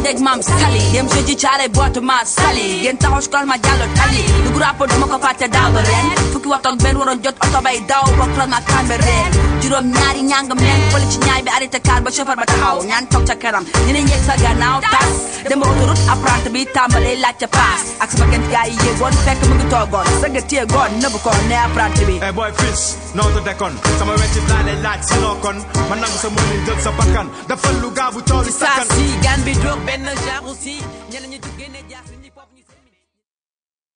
dej maam sali dem jeudi caare boitu ma sali ngeen taxaw si ma jàllo tali du grapo duma ko fàtte daaw ba ren fukki waxtu ak benn waroon jot oto bay daw ba croisement Cambérène juróom ñaari ñaangam leen fële ci ñaay bi arrêté car ba chauffeur ba taxaw ñaan toog ca kanam ñeneen yegg sa gannaaw tas dem ba autoroute apprenti bi tàmbalee laajte paas ak sama gent gaa yi yéegoon fekk mu ngi toogoon sa nga téyegoon nëbb ko ne apprenti bi eh boy fils noo to dekkoon sama wecci laa lay laaj si noo kon ma nangu sa mëni jël sa bakkan dafa lu gaabu toolu saa sakkan si gan bi jóg benn genre aussi ñeneen ñi